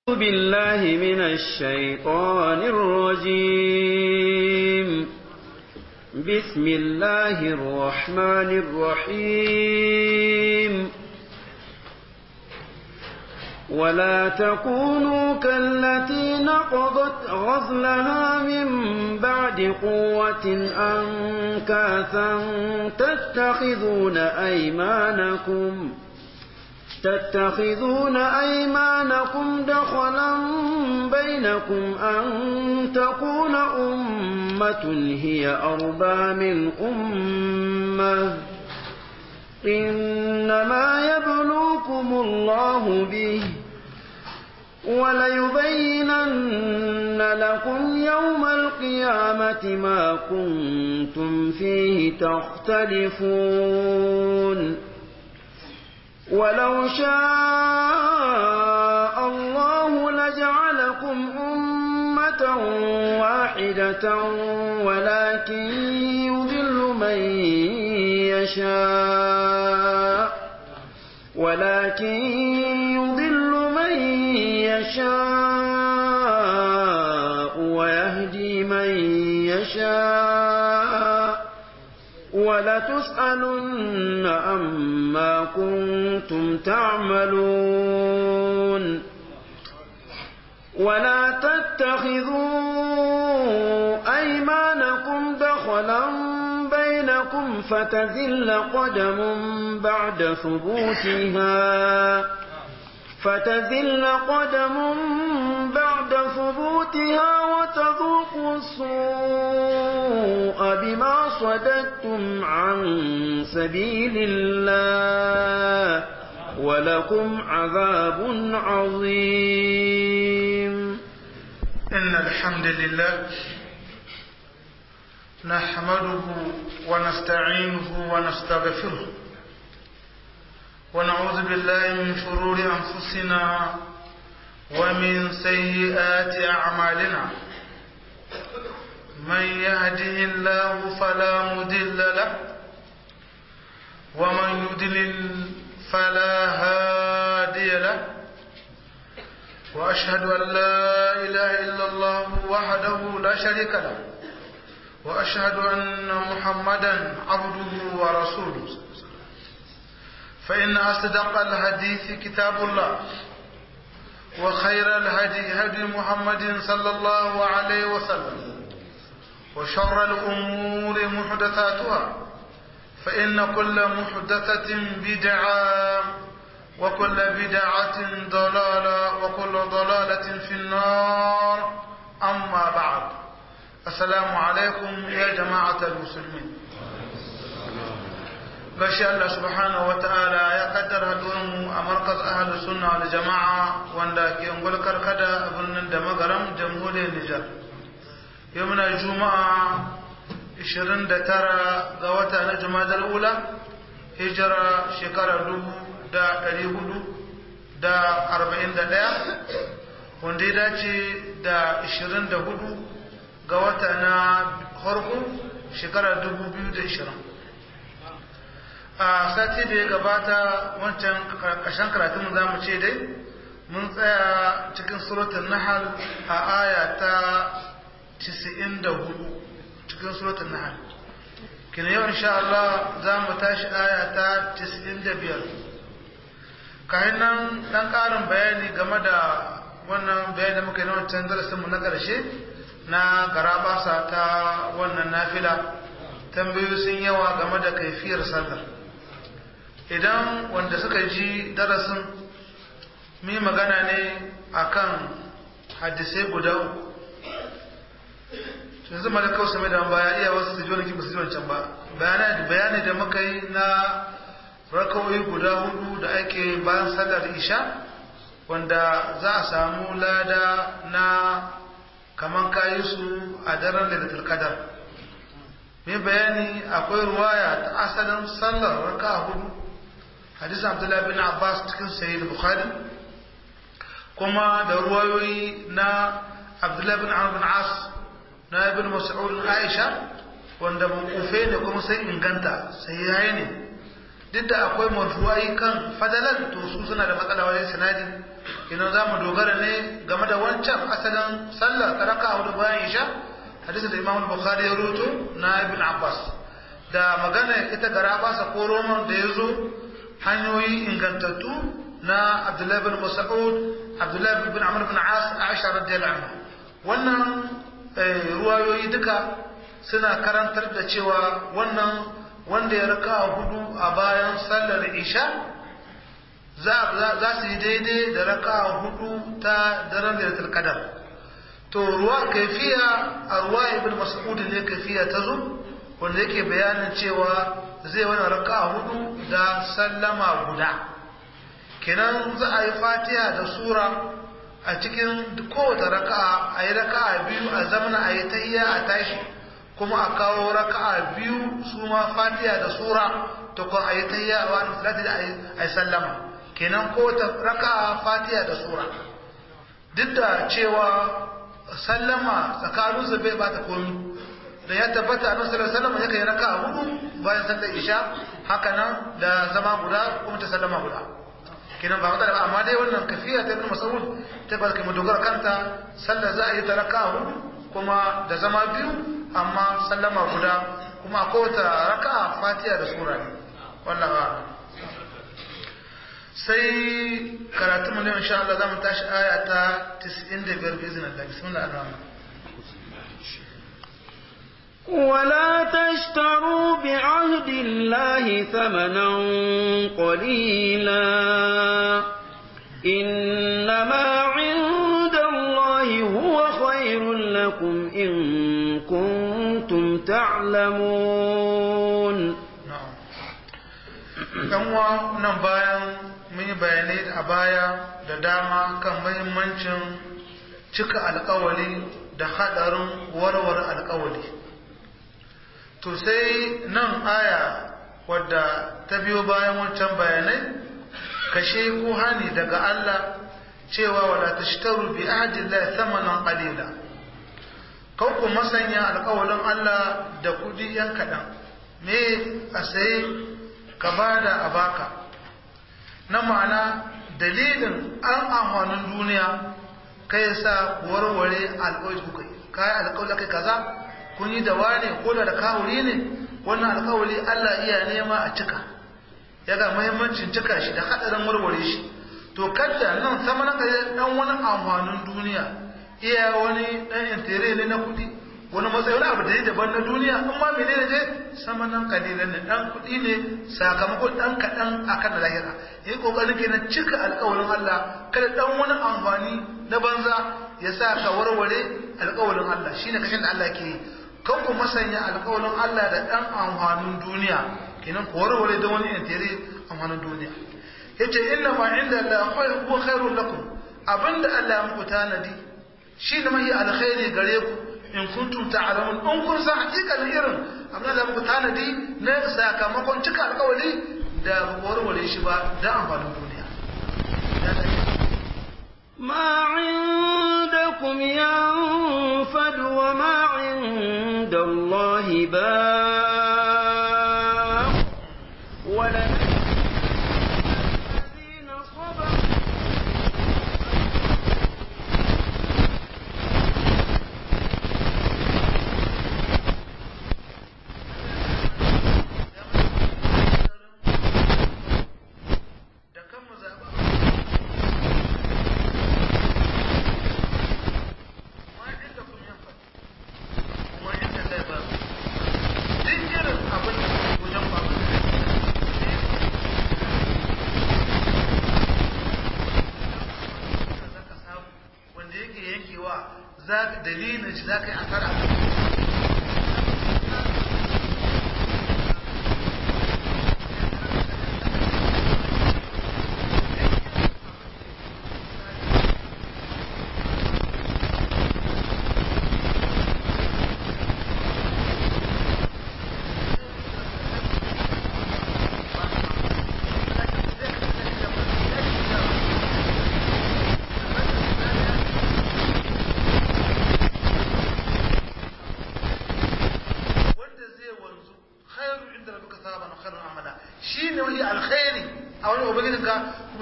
بالله من الشيطان الرجيم بسم الله الرحمن الرحيم ولا تكونوا كالتي نقضت غزلها من بعد قوة أنكاثا تتخذون أيمانكم تتخذون أيمانكم دخلا بينكم أن تكون أمة هي أربى من أمة إنما يبلوكم الله به وليبينن لكم يوم القيامة ما كنتم فيه تختلفون ولو شاء الله لجعلكم أمة واحدة ولكن يضل من يشاء ولكن يضل من يشاء ويهدي من يشاء ولتسألن أما كنتم تعملون ولا تتخذوا أيمانكم دخلا بينكم فتذل قدم بعد ثبوتها فتذل قدم بعد ثبوتها وتذوقوا السوء بما صددتم عن سبيل الله ولكم عذاب عظيم إن الحمد لله نحمده ونستعينه ونستغفره ونعوذ بالله من شرور أنفسنا ومن سيئات أعمالنا من يهده الله فلا مضل له ومن يضلل فلا هادي له وأشهد أن لا إله إلا الله وحده لا شريك له وأشهد أن محمدا عبده ورسوله فإن أصدق الحديث كتاب الله وخير الهدي هدي محمد صلى الله عليه وسلم وشر الأمور محدثاتها فإن كل محدثة بدعة وكل بدعة ضلالة وكل ضلالة في النار أما بعد السلام عليكم يا جماعة المسلمين gashi Allah subhanahu wa ta'ala ya kaddara mu a markaz ahlu sunna da jama'a wanda ke ungul karkada a birnin da magaram jamhuriyar Nijar. Yau muna juma'a 29 ga wata na jumadar ula hijira shekara dubu da ɗari hudu da arba'in da ɗaya wanda ya dace da 24 ga wata na harko shekara dubu biyu da ishirin. a sati da ya gabata wancan ƙarshen karatun za mu ce dai mun tsaya cikin suratun nahal a aya ta 94 cikin suratun nahal kina yau insha Allah za mu tashi aya ta 95 kayan nan ɗan ƙarin bayani game da wannan bayani da muka yi na wancan darasinmu na ƙarshe na garabasa ta wannan nafila tambayoyi sun yawa game da kaifiyar sallar idan wanda suka ji darasin mi magana ne akan hadisai guda uku yanzu mara kawai same da baya iya wasu su ji wani kibu su ji wancan ba bayani da muka yi na rakawai guda hudu da ake bayan sallar isha wanda za a samu lada na kaman kayi su a daren lailatul qadar mai bayani akwai ruwaya ta asalin sallar raka hudu hadisin abdullahi bin abbas cikin sahih bukhari kuma da ruwayoyi na abdullahi bin amr bin as na ibn mas'ud aisha wanda makufe ne kuma sai inganta sai yayi ne duk da akwai marfuwai kan fadalan to su suna da matsala wajen sanadi ina za mu dogara ne game da wancan asalin sallah ta raka hudu bayan isha hadisi da imam bukhari ya rubuto na ibn abbas da magana ita gara basa ko roman da ya zo hanyoyi ingantattu na abdullahi bin mas'ud abdullahi bin amr bin as aisha radiyallahu anha wannan ruwayoyi duka suna karantar da cewa wannan wanda ya raka hudu a bayan sallar isha za su yi daidai da raka hudu ta daren lailatul qadar to ruwa kaifiya a ruwa ibn mas'ud ne kaifiya ta zo wanda yake bayanin cewa zai wani raka hudu da sallama guda kenan za a yi fatiha da sura a cikin kowace raka'a a yi raka'a biyu a zamana a yi tahiyya a tashi kuma a kawo raka'a biyu su ma fatiha da sura to kuma a yi tahiyya a wani salati da a yi sallama kenan kowace raka'a fatiha da sura duk da cewa sallama tsakanin su bai bata komi da ya tabbata annabi sallallahu alaihi wasallam yake yi raka'a hudu bayan sallar isha haka nan da zama guda kuma ta sallama guda kenan ba matsala ba amma dai wannan kafiya ta ibn mas'ud ta ba kai dogara kanta sallar za a yi ta raka'a hudu kuma da zama biyu amma sallama guda kuma ko ta raka'a fatiha da sura ne wallahi ba sai karatu mu ne insha Allah zamu tashi aya ta 95 bi iznillah bismillah ar-rahman ولا تشتروا بعهد الله ثمنا قليلا إنما عند الله هو خير لكم إن كنتم تعلمون ɗanwa nan bayan mun yi bayanai a baya da dama kan mahimmancin cika alkawali da haɗarin warware alkawali to sai nan aya wadda ta biyo bayan wancan bayanai kashe ko hani daga Allah cewa wala tashtaru bi ahdillahi thamanan qalila kau ku masanya alƙawalin Allah da kudi yan kaɗan me a sai ka bada a baka na ma'ana dalilin an amfanin duniya kai sa warware alƙawari kuka yi kai alƙawari kai kaza kun yi da wane ko da kawuri ne wannan alkawali Allah iya nema a cika ya ga muhimmancin cika shi da hadarin warware shi to kadda nan sama na kai dan wani amfanin duniya iya wani dan intere ne na kudi wani matsayi wani abu da ya daban na duniya in ma menene je sama nan kalilan ne dan kudi ne sakamakon dan kadan akan lahira yi kokarin kenan cika alkawalin Allah kada dan wani amfani na banza ya sa ka warware alkawalin Allah shine kashin da Allah ke yi kan ku masanya alƙawarin Allah da ɗan amfanin duniya kenan ku warware da wani intere amfanin duniya yace inna ma inda Allah huwa khairul lakum abinda Allah ya muku tanadi shi ne mai alkhairi gare ku in kuntum ta'lamun in kun san hakikanin irin abinda Allah ya muku tanadi na sakamakon cika alƙawari da warware shi ba da amfanin duniya ما عندكم ينفد وما عند الله باق ولن الذين صبروا dalilin shi za ka yi asara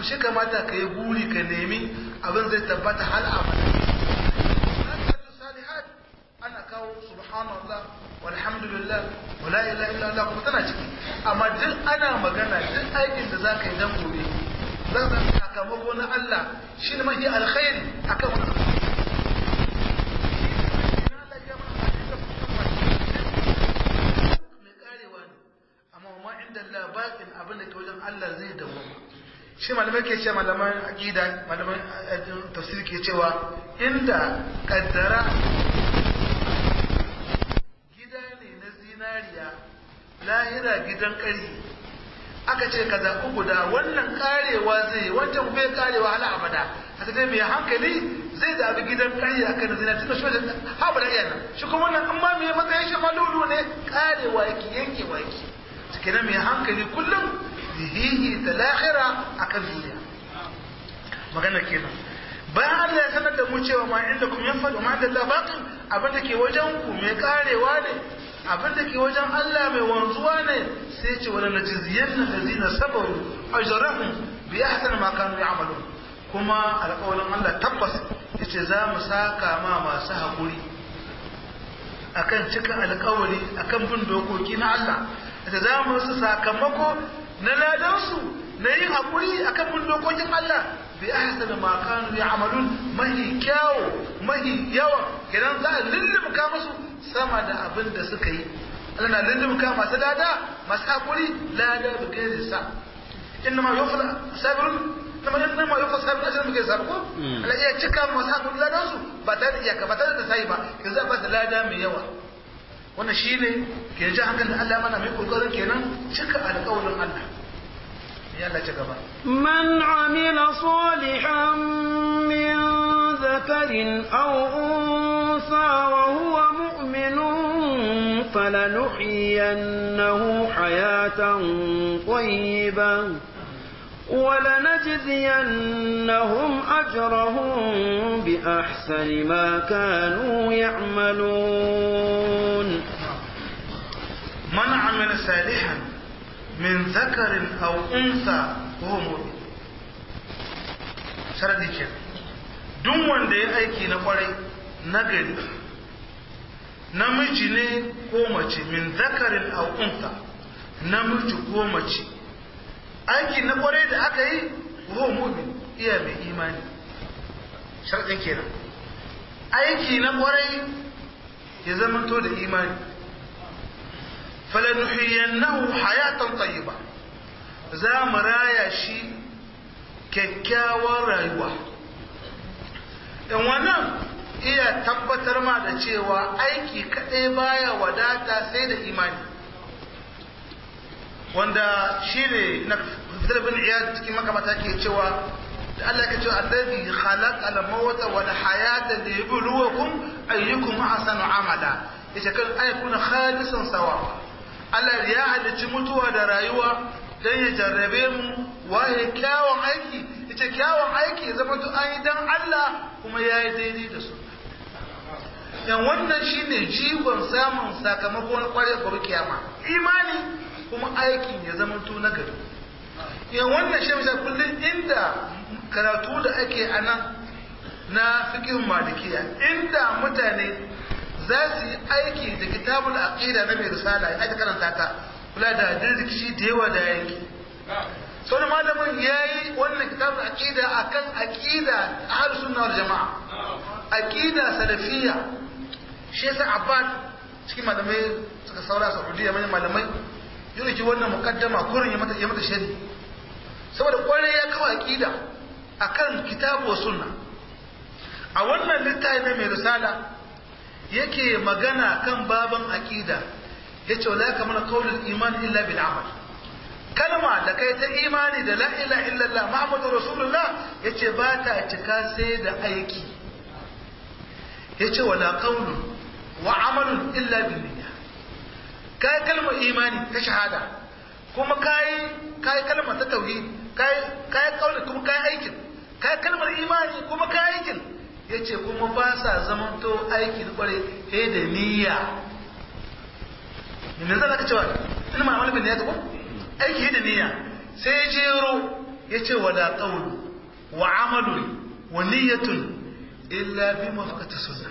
shi kamata ka yi buri ka nemi abin zai tabbata hal abada ana kawo subhanallah walhamdulillah wala ilaha illa Allah kuma tana ciki amma duk ana magana duk aikin da zaka yi dan gobe zan san sakamako na Allah shine mafi alkhairi akan wannan bakin abin da ke wajen Allah zai dawo shi malamai ke ce malaman aqida malaman tafsir ke cewa inda kaddara gida ne na zinariya lahira gidan ƙari aka ce ka zaɓi guda wannan karewa zai wancan bai karewa hala abada a ta mai hankali zai zaɓi gidan ƙari a kan zinariya tun da shi wajen haɓu da iyanan shi kuma wannan amma mai matsayin shi malulu ne karewa yake yankewa yake kenan mai hankali kullum zihihi da lahira akan duniya magana kenan bayan Allah ya sanar da mu cewa ma inda kuma yan faɗo ma da labatin abin da ke wajen ku mai karewa ne abin da ke wajen Allah mai wanzuwa ne sai ce wala najziyan allazina sabaru ajrahum bi ahsan ma kanu ya'malun kuma alƙawarin Allah tabbas yace za mu saka ma masu haƙuri akan cika alƙawari akan bin dokoki na Allah da za mu su sakamako na ladansu na yin haƙuri a kan bin dokokin Allah bi ahsana ma kanu ya'malun mahi kyawo mahi yawa idan za a lullumka musu sama da abin da suka yi Allah na lullumka masu lada masu haƙuri lada bi gairi sa inna ma yufla sabirun kuma inna ma yufla sabirun ajran bi gairi sa ko Allah iya cika masu haƙuri ladansu ba tare da iyaka ba tare da sai ba yanzu ba da lada mai yawa wannan shi ne ke ji hankali da Allah mana mai kokarin kenan cika alƙawarin Allah ya Allah ci gaba man amila salihan min dhakarin aw unsa wa huwa mu'minun falanuhyiyannahu hayatan tayyibah ولنجزينهم أجرهم بأحسن ما كانوا يعملون من عمل صالحا من ذكر أو أنثى وهو مؤمن sharadi ke duk wanda ya aiki na kwarai nagari namiji ne ko mace min zakarin au unsa namiji ko mace aiki na kwarai da aka yi ko mu'min iya mai imani sharadin kenan aiki na kwarai ya zamanto da imani falanuhiyannahu hayatan tayyiba za mu raya shi kyakkyawar rayuwa in wannan iya tabbatar ma da cewa aiki kaɗai baya wadata sai da imani wanda shi ne na fitar bin iya cikin makamata ke cewa da Allah ka ce allazi khalaq al mawta wal hayata liyabluwakum ayyukum ahsanu amala yace kan ayyukuna khalisan sawa Allah ya halicci mutuwa da rayuwa dan ya jarrabe mu waye kyawun aiki yace kyawun aiki zama to an yi dan Allah kuma yayi daidai da su yan wannan shine jigon samun sakamako na kware gobe kiyama imani kuma aikin ya zama to na gari yan wannan shi misali kullum inda karatu da ake a nan na fikin malikiya inda mutane za su yi aiki da kitabul aqida na mai risala ya aka karanta ta kula da dirkishi da yawa da yanki sau da malamin ya yi wannan kitabul aqida akan aqida ahlus sunna wal jama'a aqida salafiyya shi yasa abbad cikin malamai suka saura saudiya manyan malamai yau ki wannan mukaddama kurin ya mata ya mata shari saboda kwarai ya kawo aqida akan kitabu wa sunna a wannan littafi na mai risala yake magana kan baban aqida yace wala kamar qaulul iman illa bil amal kalma da kai ta imani da la ilaha illallah muhammadur rasulullah yace ba ta cika sai da aiki yace wala qaulun wa amalun illa bil niyya kai kalmar imani ta shahada kuma kai kai kalmar ta tauhid kai kai kauli kuma kai aikin kai kalmar imani kuma kai aikin yace kuma ba sa zamanto aikin kware he da niyya me zan ka cewa ina ma malamin ne ya ko aiki da niyya sai jero yace wala qawlu wa amalun wa niyyatun illa bi mafaqati sunnah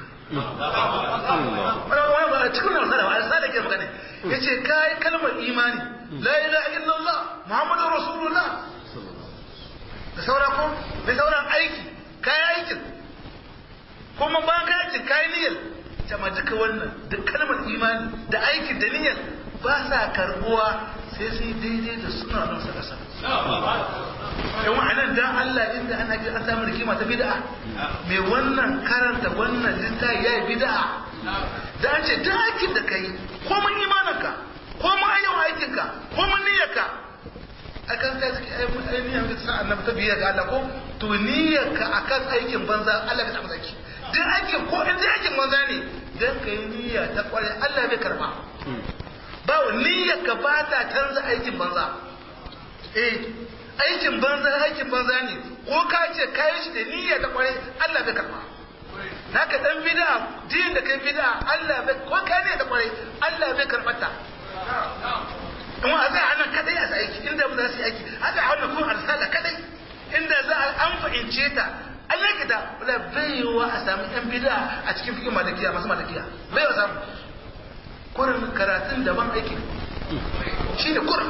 wani ba a cikin nan sadawa a sada ke magana ya ce kayi kalmar imani la ilaha illallah muhammadu rasulullah da sauran ko da sauran aiki kayi aikin kuma ba ka aikin kayi niyyar jama duka wannan da kalmar imani da aikin da niyyar ba sa karbuwa sai sai daidai da suna nan sa kasa yan wa'anan dan Allah inda ana an samu rikima ta bid'a mai wannan karanta wannan littafi yayi bid'a da an ce duk aikin da kai ko mun imaninka ko mun ayyau aikinka ko mun niyyarka akan kai suke ainihin da sa annabi ta biya ga Allah ko to niyyarka akan aikin banza Allah bai taɓa zaki duk aikin ko in dai aikin banza ne dan kai niyya ta kware Allah bai karba ba niyyarka ba ta canza aikin banza eh aikin banza aikin banza ne ko ka ce kayan shi da niyya ta kware Allah bai karba naka dan bid'a din da kai bid'a Allah bai ko kai ne da kware Allah bai karbata kuma a zai hana kadai a aiki inda ba za su yi aiki a zai hana kuma arsala kadai inda za a an fahimce ta Allah ya da wala baiwa a samu yan bid'a a cikin fikin malikiya masu malikiya baiwa samu kurin karatun daban aiki shi ne kurin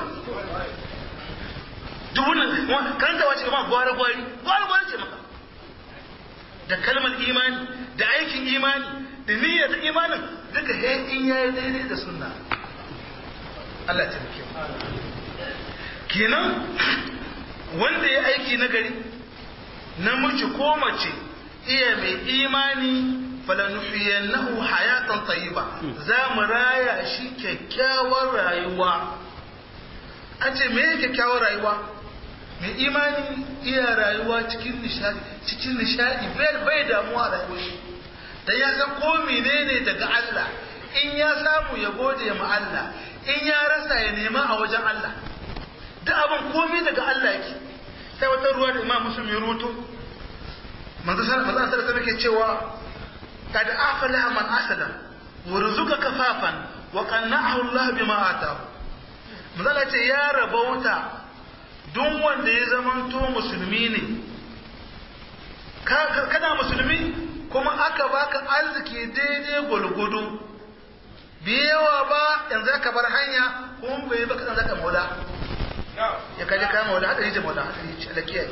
dubunan karanta wace ma gwara gwari gwara gwari ce maka da kalmar imani da aikin imani da niyyar da imanin duka he in yayi daidai da sunna Allah ta muke kenan wanda ya aiki na gari namiji ko mace iya mai imani falanuhiyannahu hayatan tayyiba za mu raya shi kyakkyawar rayuwa an ce me kyakkyawar rayuwa mai imani iya rayuwa cikin nishadi cikin nishadi bai damuwa rayuwar shi dan ya san ko menene daga Allah in ya samu ya gode ma Allah in ya rasa ya nema a wajen Allah duk abin komai daga Allah yake sai wata ruwa da Imam Muslim ya ruto manzo sallallahu alaihi wasallam yake cewa kad afala man asada warzuka kafafan wa qanna'ahu Allah bima atahu manzo ce ya rabauta duk wanda ya zamanto musulmi ne kana musulmi kuma aka baka arziki daidai gulgudu biyawa ba yanzu aka bar hanya kuma bai baka dan zaka maula ya kaje kai maula hada yace maula hada yace da kiyaye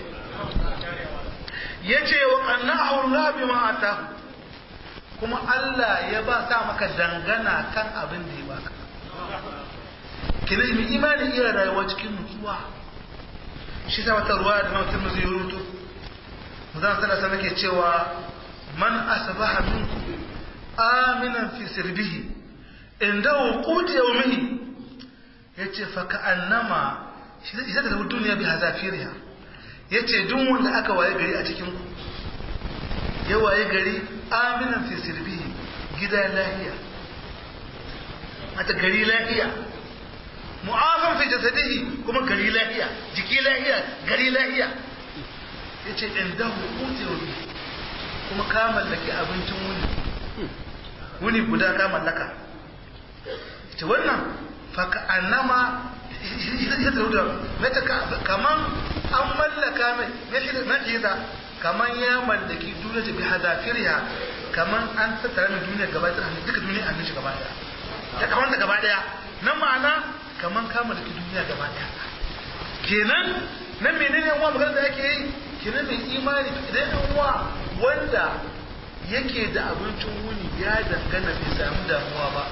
yace wa qannahu Allah bima atahu kuma Allah ya ba sa maka dangana kan abin da ya baka kina mai imani iya rayuwa cikin nutsuwa shi sa wata ruwa da mutum zai rubuto mudan sallallahu alaihi wasallam cewa man asbaha minkum aminan fi sirbihi indahu qut yawmihi yace fa ka'annama shi zai da duniya bi hazafiriha yace duk wanda aka waye gari a cikin ku ya waye gari aminan fi sirbihi gida lahiya mata gari lahiya mu'afan fi jasadihi kuma gari lahiya jiki lahiya gari lahiya yace indahu qut yawmihi kuma ka mallaki abincin wuni wuni guda ka mallaka ce wannan faka annama ya da mata kaman an mallaka mai na jiza kaman ya mallaki duniya ta bi hadafiriya kaman an tattara mai duniya gaba ɗaya duka duniya an shi gaba ɗaya ta kaman da gaba ɗaya na ma'ana kaman ka mallaki duniya gaba ɗaya kenan nan menene yan uwa magana da yake yi kenan mai imani idan yan uwa wanda yake da abincin wuni ya dangana bai samu damuwa ba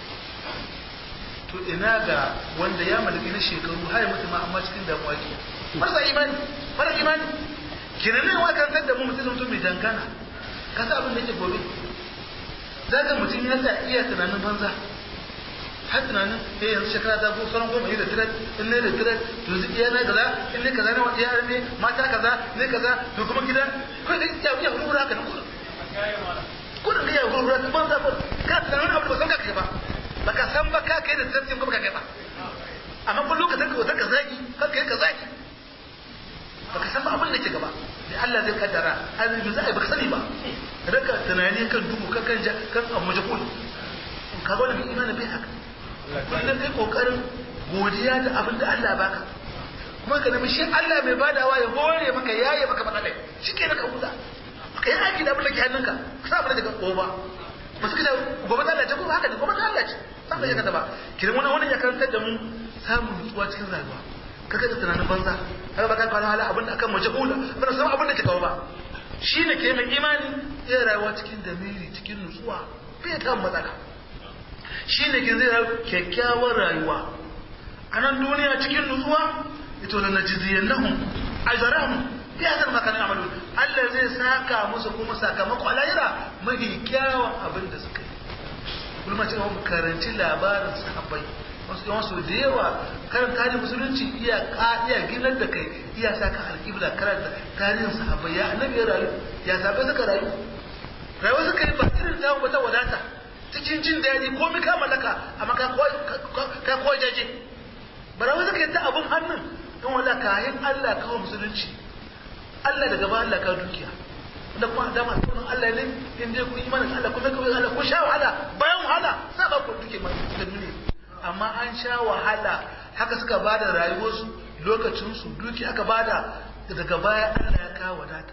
to ina ga wanda ya mallaki na shekaru har mutu ma amma cikin damuwa ke marasa imani mara imani kenan ne wa kan da mu mutum mutum mai dangana ka sa abin da yake gobe zaka mutum ya sa iya tunanin banza har tunanin eh yanzu shekara ta ko sauran goma da tirat in ne da tirat to zai iya na kaza in ne kaza ne wa iya ne mata kaza ne kaza to kuma gida ko da ya ya hurura ka ko kudin da ya hurura ka banza ko ka tunanin abu ba san ka kai ba baka san ba ka kai da tirat ko baka kai ba amma kun lokacin ka wata ka zaki ka kai ka zaki baka san ba abin da ke gaba da Allah zai kaddara azumi za a yi baka sani ba raka tunani kan duhu kan kan kan amujakul ka ga wannan imani bai haka kullum kai kokarin godiya da abin da Allah baka kuma ka nemi shi Allah mai badawa ya hore maka yaye maka matsalai shi ke naka huta ka yi aiki da abin da ke hannunka ka sa abin da ka goba ba su kada gobe ta lalace ko haka ne gobe ta lalace sa ba ya kada ba kiran wani wani ya karantar da mu samun nutsuwa cikin rayuwa ka kada tunanin banza haka ba ka kwana hala abin da akan mace hula ba da san abin da ke kawo ba shi ne ke mai imani ya rayuwa cikin damiri cikin nutsuwa bai ta matsala shi ne ke zai kyakkyawar rayuwa a nan duniya cikin nutsuwa ito da na jiziyan nahun ajarahun ya zan maka ne amalu Allah zai saka musu kuma sakamako a lahira mafi kyawun abin da suka yi kuma cewa mu karanci labarin sahabbai wasu yawan su da yawa karin tarihin musulunci iya iya ginar da kai iya sa ka alƙibla karanta tarihin sahabbai ya annabi ya rayu ya sabai suka rayu rayuwa suka yi ba irin ta wata wadata cikin jin daɗi ko mi ka mallaka amma ka ko jaje barawa suka yi ta abun hannun don wala kayan Allah kawo musulunci Allah daga ba Allah ka dukiya da kuma da masu sunan Allah ne in dai ku imanin Allah kuma ku Allah ku sha wahala bayan wahala sa ba ku duke ma da duniya amma an sha wahala haka suka bada rayuwarsu lokacin su duki aka bada daga baya Allah ya kawo wadata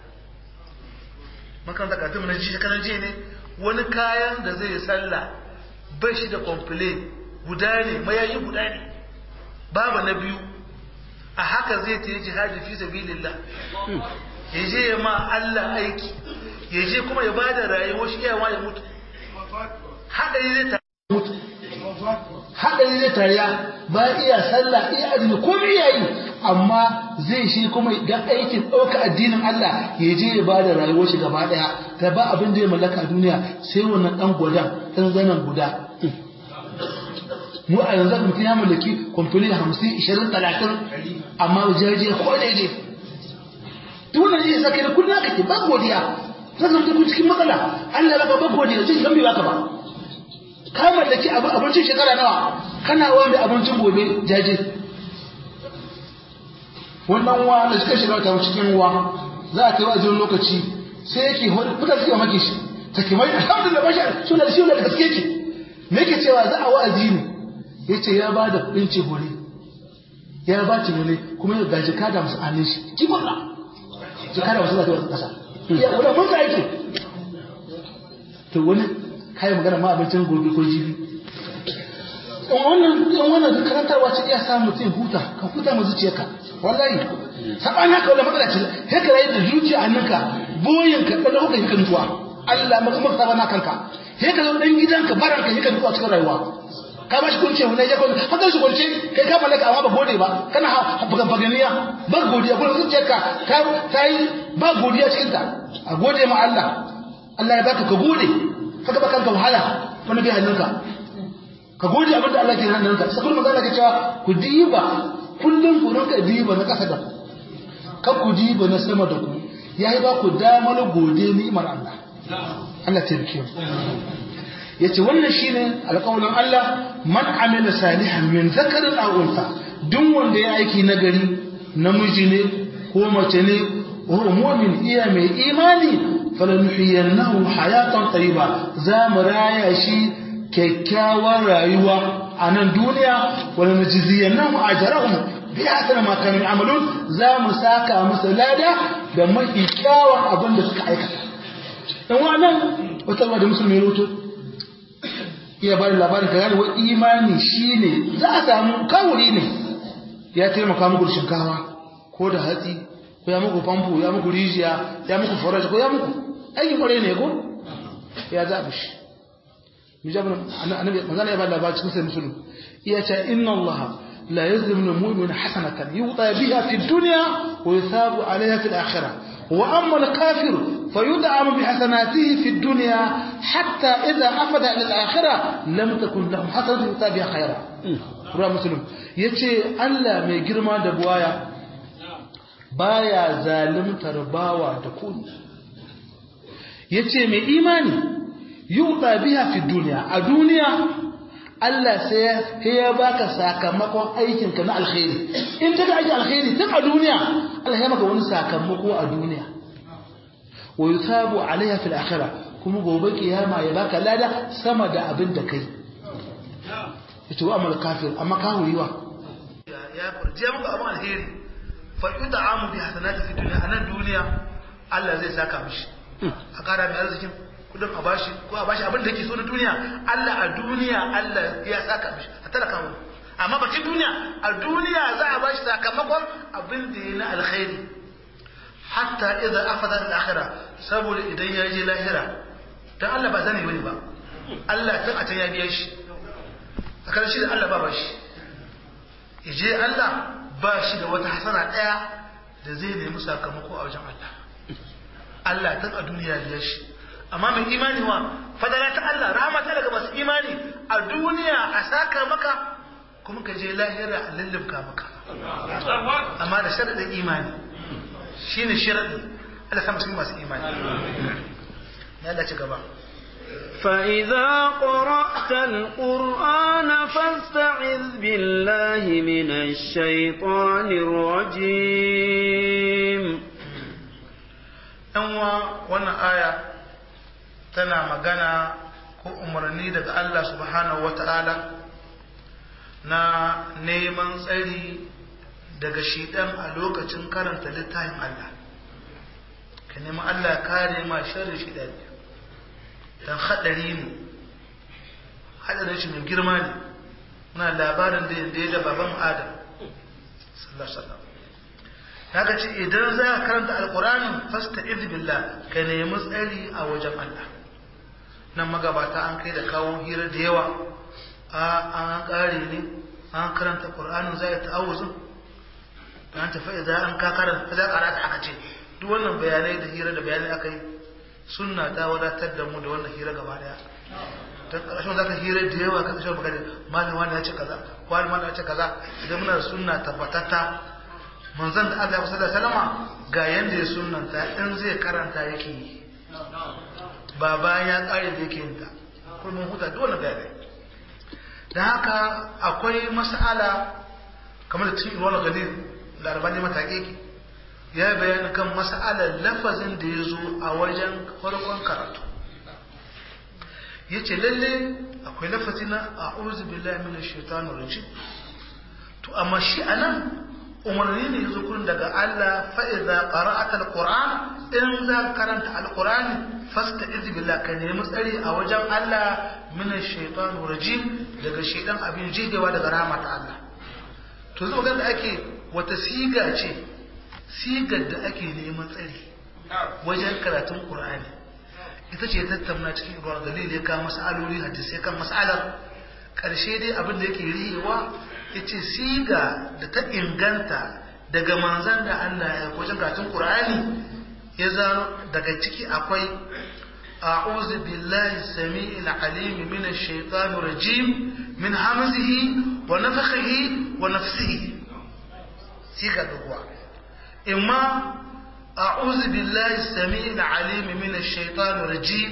makan da katun na ji kana je ne wani kayan da zai sallah bai shi da complain guda ne mayayi guda ne babu na biyu a haka zai ta yi jihadi fi sabilillah ya je ya ma Allah aiki ya je kuma ya bada rayuwar shi yawa ya mutu haɗari zai ta mutu haɗari zai tariya ba iya sallah iya azumi ko iya yi amma zai shi kuma ga aikin ɗauka addinin Allah ya je ya bada rayuwar shi gaba ɗaya ta ba abin da ya mallaka a duniya sai wannan ɗan gwadan ɗan zanen guda mu a yanzu mutum ya mallaki kwamfani hamsin ishirin talatin amma jaje ko da je duk wannan zai saka da kullum kake ba godiya zan zama ku cikin matsala Allah baka ba godiya zai san bai baka ba ka mallaki abincin shekara nawa kana wanda abincin gobe jaje wannan wa da suka shiga ta cikin wa za a kai wa'azin lokaci sai yake fita suke maki shi take mai alhamdulillah ba shi suna da shi da gaske ki me yake cewa za a wa'azi ne ya ce ya ba da kudin cehore ya ba cehore kuma ya gaji kada musu hannun shi kifin na ji kada musu zata wasu kasa ya wadda mun ka aiki to wani kayan magana ma abincin gobe ko jibi in wannan in wannan karantarwa ce iya samu mutum huta ka huta mu zuciyarka wallahi saban haka wala matsala ce sai ka rayu da zuciya hannunka boyin ka kada kuka yi kantuwa Allah maka maka sabana kanka sai ka zo dan gidanka baranka yi kantuwa cikin rayuwa ka ba shi kunce wani ya kunce haka shi kunce kai ka mallaka amma ba gode ba kana bugan faganiya ba godiya kuma zuciyarka ka ta yi ba godiya cikin ta a gode ma Allah Allah ya baka ka gode kaga ba kanka wahala wani bai hannunka ka gode abin da Allah ke hannunka sai kuma magana ke cewa ku diba kullum ku rinka diba na kasa da ka ku diba na sama da ku yayi ba ku damar gode ni'imar Allah Allah ta rike mu yace wannan shine alƙawarin Allah man amila salihan min zakarin aw unsa duk wanda ya aiki nagari namiji ne ko mace ne wa mu'min iya mai imani falanuhiyannahu hayatan tayyiba za mu raya shi kyakkyawar rayuwa a nan duniya wala najziyannahu ajrahum bi hasana ma kanu amalun za mu saka musu lada da mafi kyawun abin da suka aikata dan wannan wata da musulmi roto iya ba da labarin ka gane wa imani shi ne za a samu kawuri ne ya taimaka muku shinkawa ko da hatsi ko ya muku famfo ya muku rijiya ya muku forage ko ya muku aikin kwarai ne ko ya zaɓi shi mijabin annabi manzana ya ba da labarin cikin sai musulun iya ce inna allaha la yazlimu mu'min hasanatan yuta biha fi dunya wa yusabu alayha fi al-akhirah وأما الكافر فيدعم بحسناته في الدنيا حتى إذا أفد إلى الآخرة لم تكن لهم حسنة يتابع خيرا رواه مسلم يتي ألا مي جرما دبوايا بايا ظالم ترباوا تكون يتي مي إيماني يوطى بها في الدنيا الدنيا Allah sai ya baka sakamakon aikinka na alkhairi in ka aiki alkhairi tun a duniya Allah ya maka wani sakamako a duniya wa yusabu alaiha fil akhirah kuma gobe kiyama ya baka lada sama da abin da kai yace wa amal kafir amma ka huriwa ya furje maka abin alheri fa yud'amu bi hasanati fi dunya anan duniya Allah zai saka mishi a kara mai arzikin kudin a bashi ko a bashi abin da yake so na duniya Allah a duniya Allah ya saka mishi a talaka mu amma bakin duniya a duniya za a bashi sakamakon abin da ya na alkhairi hatta idan afada al-akhirah saboda idan ya je lahira dan Allah ba zane bane ba Allah tun a can ya biya shi tsakanin shi da Allah ba ba shi ije Allah ba shi da wata hasana daya da zai nemi sakamako a wajen Allah Allah tun a duniya biya shi amma mai imani wa fadala ta Allah rahama ta daga masu imani a duniya a saka maka kuma ka je lahira a lullubka maka amma da sharadin imani shine sharadin Allah sa musulmi masu imani ya Allah ci gaba فإذا قرأت القرآن فاستعذ بالله من الشيطان الرجيم ɗanwa wannan aya tana magana ko umarni daga Allah subhanahu wa ta'ala na neman tsari daga shiɗan a lokacin karanta littafin Allah ka nemi Allah kare ma sharri shiɗan don haɗari ne haɗarin shi mai girma ne muna labarin da yadda ya da baban adam sallallahu kaga ce idan za ka karanta alƙur'anin fasta billah ka nemi tsari a wajen Allah nan magabata an kai da kawo hira da yawa a an ƙare ne an karanta ƙur'anin za ya ta'awuzin an tafi idan an ka karanta za karata aka ce duk wannan bayanai da hira da bayanai aka yi sunna ta wadatar da mu da wannan hira gaba daya ta ƙarshen za ka hira da yawa ka kashe magana malam wani ya ce kaza wani wani ya ce kaza idan muna da sunna tabbatatta manzon da Allah ya da salama ga yanda ya sunnanta in zai karanta yake yi ba bayan ya ƙare da yake yin ta kuma huta duk wannan bayanai da haka akwai mas'ala kamar da cikin ruwan galil da albani mataƙi ya bayani kan mas'alar lafazin da ya zo a wajen farkon karatu ya ce lalle akwai lafazi na a uzu billahi mina shaitanu rajim to amma shi a nan umarni ne ya zo kurin daga Allah fa'iza qara'ata alquran in za karanta alqurani fasta izi billah ka nemi tsari a wajen Allah mina shaitanu rajim daga shaitan abin jigewa daga rahmat Allah to zo da ake wata siga ce sigar da ake neman tsari wajen karatun Qur'ani ita ce tattauna cikin ruwan dalil ya kawo mas'aloli hadisai kan mas'alar ƙarshe dai abin da yake rihewa ya ce siga da ta inganta daga manzan da Allah ya wajen karatun Qur'ani ya zano daga ciki akwai a'udhu billahi samii'il alim minash shaitanir rajim min hamzihi wa nafthihi wa nafsihi siga da kuwa imma أعوذ بالله السميع العليم من الشيطان الرجيم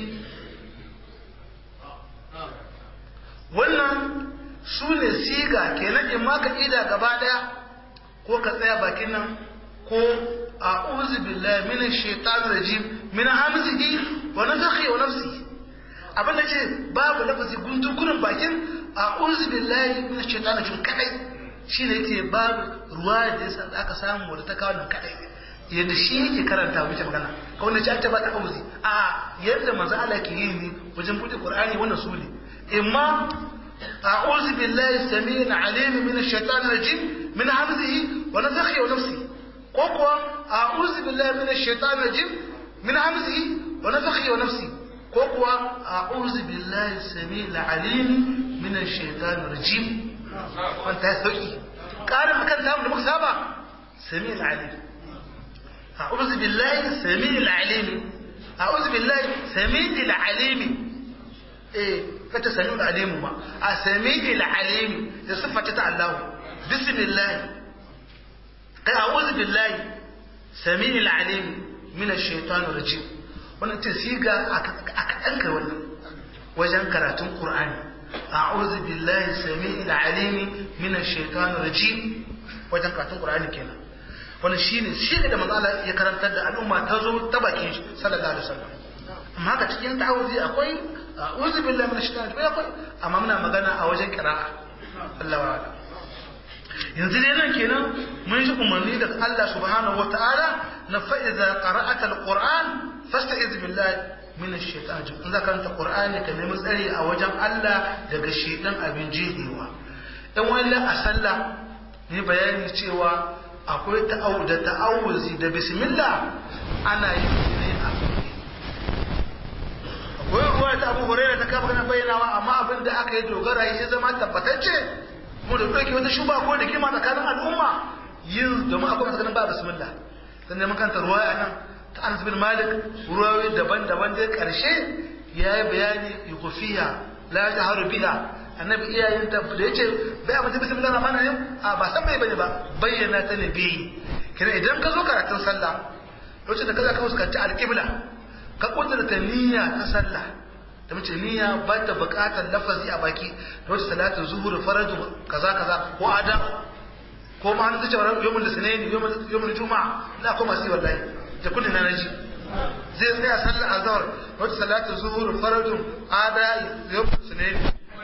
wannan su ne siga kenan in ma ka ida gaba daya ko ka tsaya bakin nan ko a'udhu billahi minash shaitanir rajim min hamzihi wa nafthihi wa nafsihi abin da ce babu lafazi gundukurin bakin a'udhu billahi minash shaitanir rajim kadai shine yake babu ruwa da yasa aka samu wadda ta kawo nan kadai yadda shi yake karanta wuce magana ka wanda ci ta ba ta auzi a yadda manzo Allah ke yi ne wajen buɗe Qur'ani wannan su ne imma a'udhu billahi samii'il 'alim min ash-shaytanir rajim min hamzihi wa nafthihi wa nafsihi ko kuwa a'udhu billahi min ash-shaytanir rajim min hamzihi wa nafthihi wa nafsihi ko kuwa a'udhu billahi samii'il 'alim min ash-shaytanir rajim wanda ya sauki karin kan namu da muka saba samii'il 'alim أعوذ بالله سميع العليم أعوذ بالله سميع العليم إيه كتا سميع العليم ما سميع العليم صفة الله بسم الله أعوذ بالله سميع العليم من الشيطان الرجيم wannan ta siga aka ɗanka wannan wajen karatun ƙur'ani a'udhu billahi sami'il alimi minash shaitanir rajim wajen karatun ƙur'ani kenan wani shi ne shi da manzo Allah ya karantar da al'umma ta zo ta bakin shi sallallahu alaihi wasallam amma haka cikin ta'awuzi akwai a'udhu billahi minash shaitani akwai amma muna magana a wajen qira'a Allah wa yanzu dai nan kenan mun ji umarni daga Allah subhanahu wata'ala na fa'iza qara'ata alquran fasta'iz billahi min ash-shaytan in za ka karanta qur'ani ka nemi tsari a wajen Allah daga shaytan abin jihewa dan wani a sallah ne bayani cewa akwai ta'awu da ta'awuzi da bismillah ana yin ne a akwai ruwa ta Abu Hurairah ta kafa kana bayyanawa amma abin da aka yi dogara ya zama tabbatacce mu da ɗauke wata shuba ko da kima tsakanin al'umma yin domin akwai masu ganin ba bismillah dan neman kanta ruwaya nan ta Anas bin Malik ruwayoyi daban-daban dai karshe ya yi bayani yukufiya la jaharu biha annabi iyayen ta da yace bai amince bismillah rahman rahim a ba san bai bane ba bayyana ta ne bi kina idan ka zo karatun sallah lokacin da kaza ka fuskanci alqibla ka kudurta niyya ta sallah da mace niyya ba ta buƙatar lafazi a baki da wata salatin zuhur faraju kaza kaza ko adam ko ma an zace yawmul lisnain yawmul juma'a la ko masu wallahi da kullun na naji zai tsaya sallar azhar wata salatin zuhur faraju ada yawmul lisnain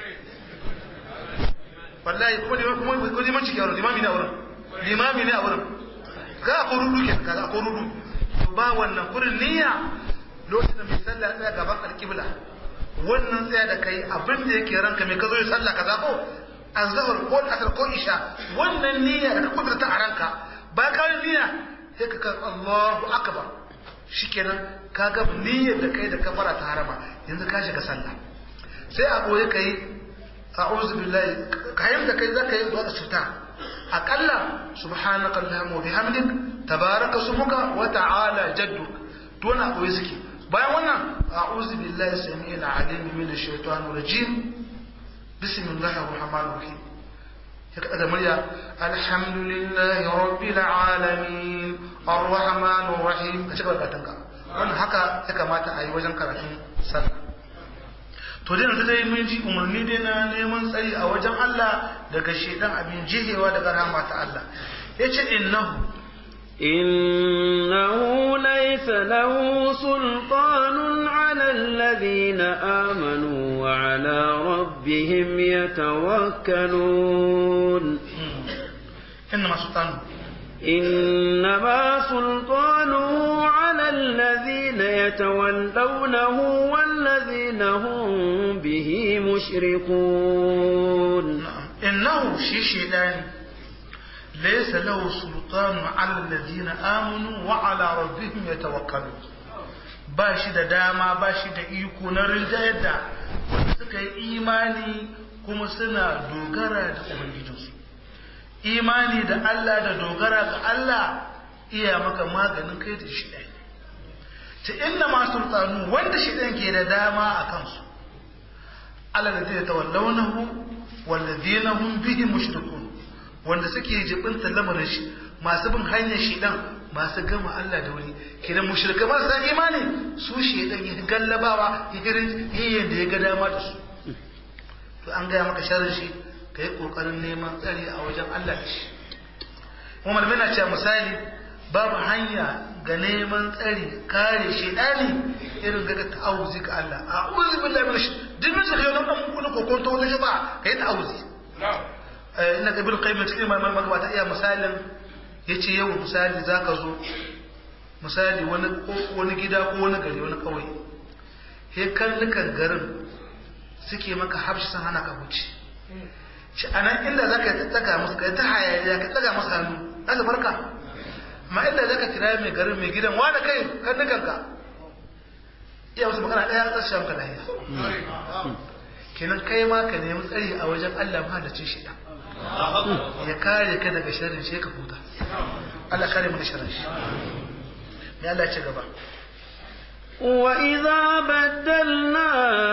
wallahi kuma ne kuma ko liman cikin limami ne a wurin limami ne a wurin ga ko rudu ke kaza ko rudu ba wannan kurin niyya lokacin da mai sallah tsaya gaban alƙibla wannan tsaya da kai abin da yake ranka mai ka zo yi sallah kaza ko azhar ko asar ko isha wannan niyya da ka kudurta a ranka ba ka yi niyya sai ka kan Allahu akbar shikenan ka ga niyyar da kai da kafara ta harama yanzu ka shiga sallah sai a boye kai a'udhu billahi kayan da kai zaka yi zuwa cuta akalla subhanaka allahumma wa bihamdik tabaraka smuka wa ta'ala jadduk to na boye suke bayan wannan a'udhu billahi samii'il 'alim minash shaitanir rajim bismillahir rahmanir rahim ya kada murya alhamdulillahi rabbil alamin arrahmanir rahim ka cika katanka wannan haka ya kamata a yi wajen karatun sallah to dai yanzu dai mun ji umarni dai na neman tsari a wajen Allah daga shedan abin jihewa daga rahama ta Allah yace innahu إنه ليس له سلطان على الذين آمنوا وعلى ربهم يتوكلون إنما سلطانه إنما سلطانه على الذين يتولونه والذين هم به مشركون إنه شي شيطان ليس له سلطان على الذين آمنوا وعلى ربهم يتوكلون bashi da dama bashi da iko na rinjayar da wanda suka yi imani kuma suna dogara da ubangijinsu imani da Allah da dogara ga Allah iya maka maganin kai da shi ɗaya ta inna ma sultanu wanda shi ɗan ke da dama a kansu Allah da zai tawallaunahu wallazina hum bihi mushrikun wanda suke jibinta lamarin shi masu bin hanyar shedan masu gama Allah da wani kidan mushrika ba sa imani su shedan ya gallabawa ya girin yayin da ya ga dama da su to an gaya maka sharrin shi ka yi kokarin neman tsari a wajen Allah da shi kuma malamai na cewa misali babu hanya ga neman tsari kare shedani irin ga ta'awuzi ga Allah a'udhu billahi minash duk mun sai nan kun kokonto wani ba kai ta'awuzi ina ga bil qayyim cikin malaman magabata iya misalin yace yau misali zaka zo misali wani wani gida ko wani gari wani kauye he kallukan garin suke maka habshi san hana ka wuce shi anan inda zaka tsaga musu kai ta hayaniya ka tsaga musu hannu zaka barka amma inda zaka kira mai garin mai gidan wani kai kallukan ka iya wasu magana daya za su shamka lahiya kenan kai ma ka nemi tsari a wajen Allah ma da cin shi ya kare ka daga sharrin shi ka huta Allah kare mu da sharrin shi me Allah ya ci gaba وإذا بدلنا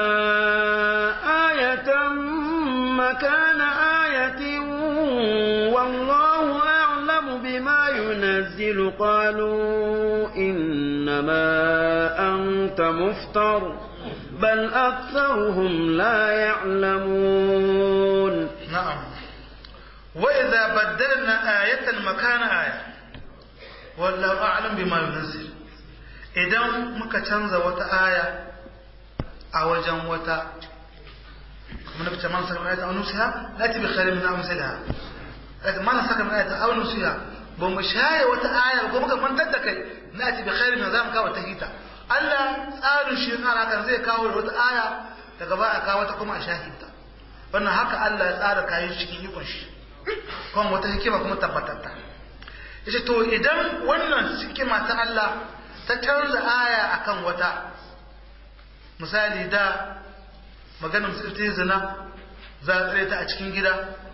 آية مكان آية والله أعلم بما ينزل قالوا إنما أنت مفتر بل أكثرهم لا يعلمون نعم وإذا بدلنا آية مكان آية والله أعلم بما ينزل idan muka canza wata aya a wajen wata kuma na fice man sakar ayata wani siya lati bi khairin min amsalha kaga mana saka min ayata aw nusiya ba mu shaye wata aya ko muka mantar da kai na ci bi khairin za mu kawo ta hita Allah tsarin shi tsara kan zai kawo wata aya daga ba a kawo ta kuma a shahidta wannan haka Allah ya tsara kayan cikin ikon shi kuma wata hikima kuma tabbatatta yace to idan wannan hikima ta Allah ta canza aya akan wata misali da maganar musulti zina za a tsare ta a cikin gida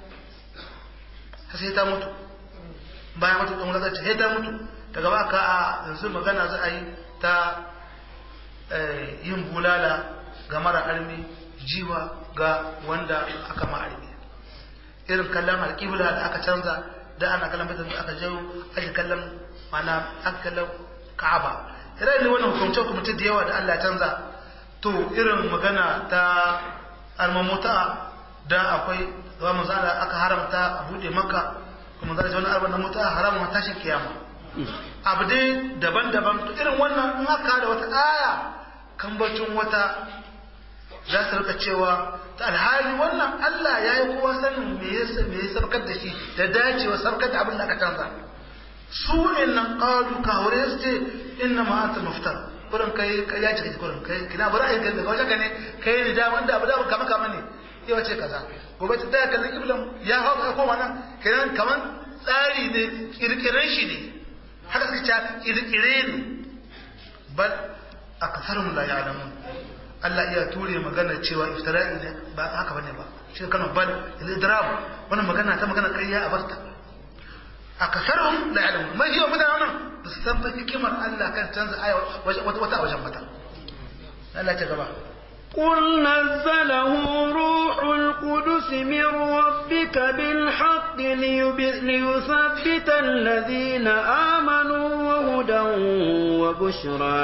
sai ta mutu bayan mutu ɗan wulaƙar sai ta mutu daga ba ka a yanzu magana za a yi ta yin bulala ga mara armi jiwa ga wanda aka ma armi irin kallon alƙibla da aka canza da ana kallon fitar da aka jawo ake kallon mana aka kallon ka'aba irin ne wannan hukumce hukumce da yawa da Allah canza to irin magana ta almamuta da akwai ga manzala aka haramta a bude maka kuma zai wani arba na mutu a haramun tashin kiyama abu dai daban-daban to irin wannan in aka da wata aya kambacin wata za su rika cewa ta alhali wannan Allah ya yi kowa sanin me ya me ya sarkar da shi da dacewa sarkar da abin da aka canza su innan qalu ka hore su ce inna ma anta muftar kurin kai kai ya cika kurin kai kina bara ai kai daga wajen ka ne kai ne da wanda abu da kama kama ne yau ce kaza gobe ta daya kallon iblan ya hau ka koma nan kiran kaman tsari ne kirkiren shi ne haka suka ce kirkire ne bal aktharum la ya'lamun Allah iya ture magana cewa iftira'i ne ba haka bane ba shi kana bal al-idrab wannan magana ta magana ƙarya a barta aktharum la ya'lamun mai yau mutanen nan ba su san hikimar Allah kan canza aya wata wata wajen mata Allah ya gaba قل نزله روح القدس من ربك بالحق ليثبت الذين آمنوا وهدى وبشرى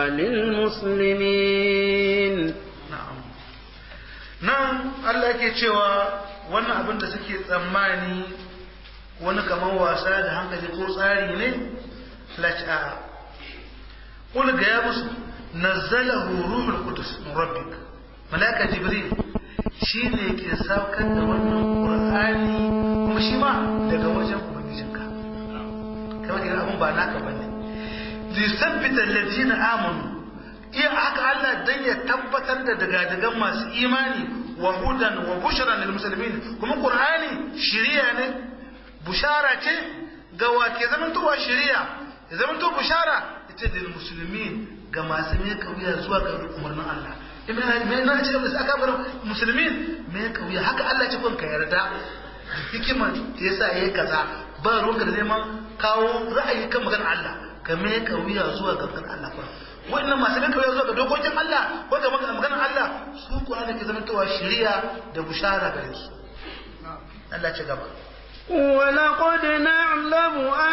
للمسلمين na'am nan Allah yake cewa wannan abin da suke tsammani wani kamar wasa da hankali ko tsari ne la'a qul ga ya musu nazzalahu ruhul qudus min rabbik malaka jibril shine ke saukar da wannan qur'ani kuma shi ma daga wajen ubangijinka kamar kira abun ba naka bane li sabbita alladhina amanu iya haka Allah dan ya tabbatar da daga masu imani wa hudan wa bushra lil muslimin kuma qur'ani shiriya ne bushara ce ga wa ke zamantowa shiriya ya zamanto bushara ita da muslimin ga masu mai kauya zuwa ga umarnin Allah me na ce da aka bar musulmin me kauya haka Allah ce kun ka yarda hikimar da yasa yayi kaza ba ruwanka da neman kawo ra'ayi kan maganar Allah ka me kauya zuwa ga maganar Allah kuma wannan masu nan kawai zuwa ga dokokin Allah ko ga maganar Allah su Qur'ani ke zama tawa shari'a da bushara gare su Allah ce gaba ولقد نعلم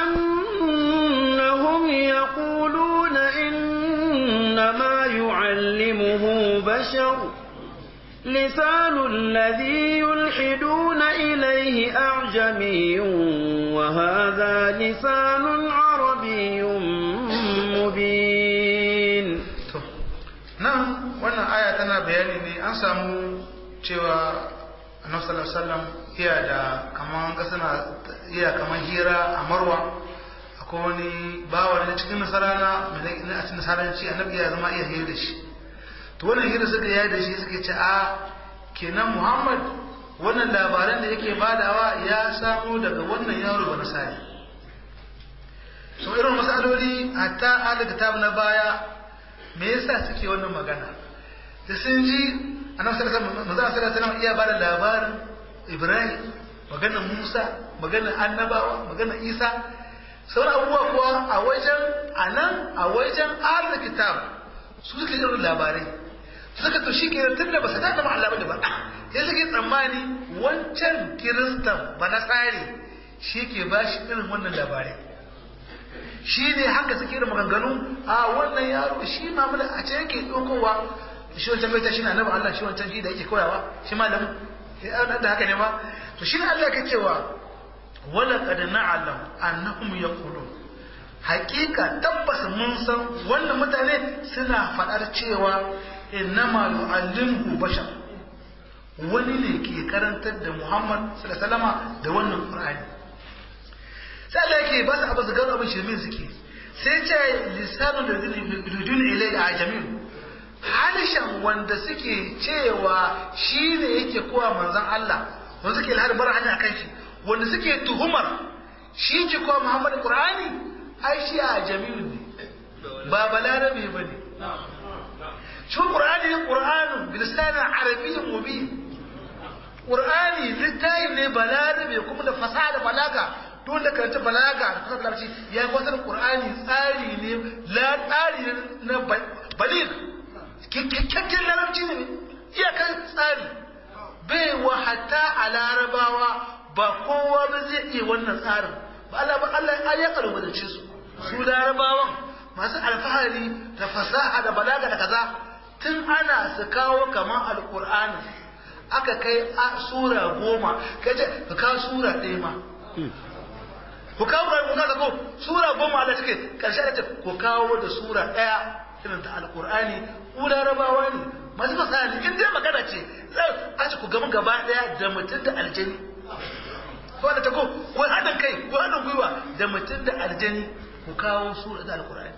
أنهم يقولون إنما يعلمه بشر لسان الذي يلحدون إليه أعجمي وهذا لسان عربي مبين nan wannan aya tana bayani ne an samu cewa annabi sallallahu alaihi wasallam iya da kaman ga suna iya kaman hira a marwa akwai wani bawa da cikin nasarana mai na a cikin nasaranci annabi ya zama iya hira da shi to wannan hira suka yi da shi suka ce a kenan muhammad wannan labaran da yake badawa ya samu daga wannan yaro ba nasari to irin masaloli hatta ahli kitab na baya me yasa suke wannan magana da sun ji annabi sallallahu alaihi wasallam iya bada labarin Ibrahim maganar Musa maganar annabawa maganar Isa sauran abubuwa kuwa a wajen anan a wajen ahli kitab su suke irin labarai suka to shi kenan tunda ba su da Allah ba ba sai suke tsammani wancan kiristan ba na tsari shi ke ba shi irin wannan labarai shi ne haka suke da maganganu a wannan yaro shi mamula a ce yake ɗaukowa shi wancan bai ta shi na annabi Allah shi wancan shi da yake koyawa shi malamin da haka ne ba to shi ne Allah ke cewa wala qad na'lam annahum yaqulun haƙiƙa tabbas mun san wannan mutane suna faɗar cewa innama yu'allimuhu bashar wani ne ke karantar da Muhammad sallallahu alaihi wasallama da wannan Qur'ani sai Allah yake ba su abu su gano abin shirmin suke sai ce lisanun da zini rudun ilai da ajamin halishan wanda suke cewa shi ne yake kowa manzan Allah wanda suke lahar bar hanya kan shi wanda suke tuhumar shi ke kowa Muhammad Qur'ani ai shi a jami'un ne ba balarabe ba ne shi Qur'ani ne Qur'anun bilisanin arabiyyin mubin Qur'ani littafi ne balarabe kuma da fasaha da balaga duk da karanta balaga da fasahar larabci ya yi wasan Qur'ani tsari ne la tsari na balig kyakkyakken larabci ne iyakar tsari bai wa hatta a larabawa ba kowa ba zai iya wannan tsarin ba Allah ba Allah ya kalubalance su su larabawan masu alfahari da fasaha da balaga da kaza tun ana su kawo kamar alkur'ani aka kai sura goma kai ce ka kawo sura ɗaya ma ku kawo ƙur'ani ku kawo ko sura goma Allah take karshe da ce ku kawo da sura ɗaya irin ta alkur'ani ku larabawa ne masu fasaha ne in dai magana ce a ce ku gama gaba ɗaya da mutum da aljani ko da ta ko ko haɗin kai ko haɗin gwiwa da mutum da aljani ku kawo sura da alkur'ani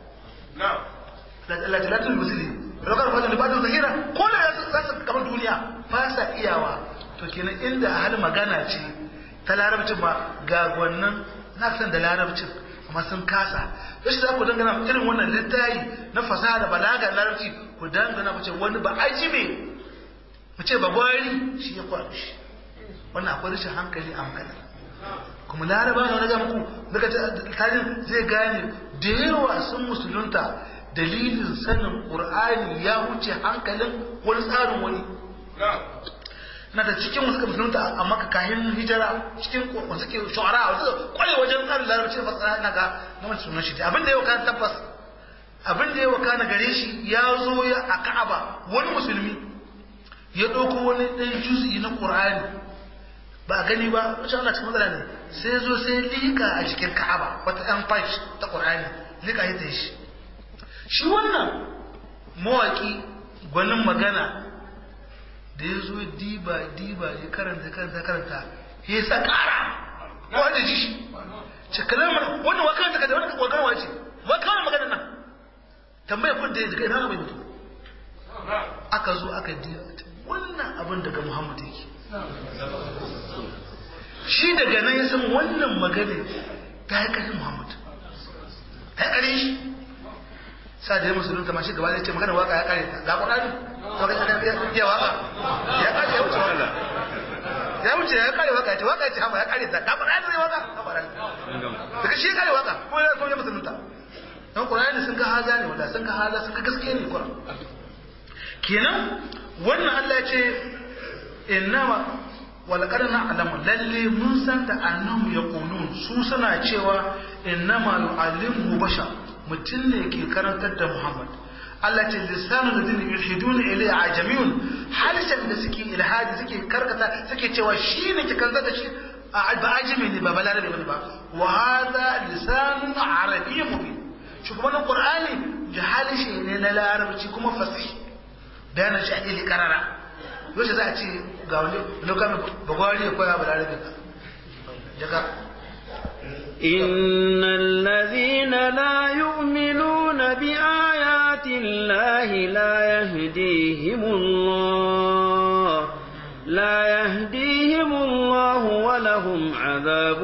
Allah ta latin musulmi rakar fadin libadin zahira ko da za su kamar duniya ba sa iyawa to kenan inda hal magana ce ta larabcin ba ga wannan na san da larabcin amma sun kasa yashi za ku dangana irin wannan littayi na fasaha da balaga larabci ku dangana ku ce wani ba ajibe mu ce ba gwari shi ya kwaru shi wannan akwai rashin hankali a magana kuma laraba na wani muku daga tajin zai gane da yawa sun musulunta dalilin sanin ƙur'ani ya wuce hankalin wani tsarin wani na da cikin wasu musulunta a maka kayan hijira cikin wasu ke shu'ara wasu kwaye wajen tsarin larabci fasara na ga na wani sunan shi abin da ya wakana tabbas abin da ya wakana gare shi ya zo ya a ka'aba wani musulmi ya ɗauko wani ɗan juzi na ƙur'ani ba a gani ba wacce ana cikin matsala ne sai zo sai liƙa a cikin ka'aba wata ɗan fash ta ƙur'ani liƙa ya ta shi shi wannan mawaƙi gwanin magana da ya zo diba diba ya karanta karanta karanta ya sa ƙara wanda ji shi ce kalamar wannan wa karanta kada wannan wakar wace wa kawai magana nan tambaya kun da ya daga ina mai mutu aka zo aka diba wannan abin daga muhammad yake shi daga nan ya san wannan magana ta yi ƙarfin muhammad ta yi ƙarfin shi sa da ya musulunta ma shi gaba zai ce magana waka ya kare ta ga ƙwararri ya waka ya kare ya wuce waka ya wuce ya kare waka ya ce waka ya ce hama ya kare ta ga ƙwararri zai waka ga ƙwararri daga shi ya kare waka ko ya kuma ya musulunta don ƙwararri sun ga haza ne wanda sun ga haza sun ga gaske ne ƙwarar kenan wannan Allah ya ce innama walaqad na'lamu lalle mun san da annahum yaqulun su suna cewa innama yu'allimu bashar mutum ne ke karantar da Muhammad Allah ce lisanu da dini yulhiduna ilai ajamiyun harshen da suke ilhadi suke karkata suke cewa shi ne ke karantar da shi ba ajami ne ba balarabe bane ba wa hada lisanun arabiyyun mubin shi kuma na qur'ani da harshe ne na larabci kuma fasih bayanan shi a ili karara yau za a ce ga wani lokacin bagwari ya koya balarabe ka jaka إن الذين لا يؤمنون بآيات الله لا يهديهم الله لا يهديهم الله ولهم عذاب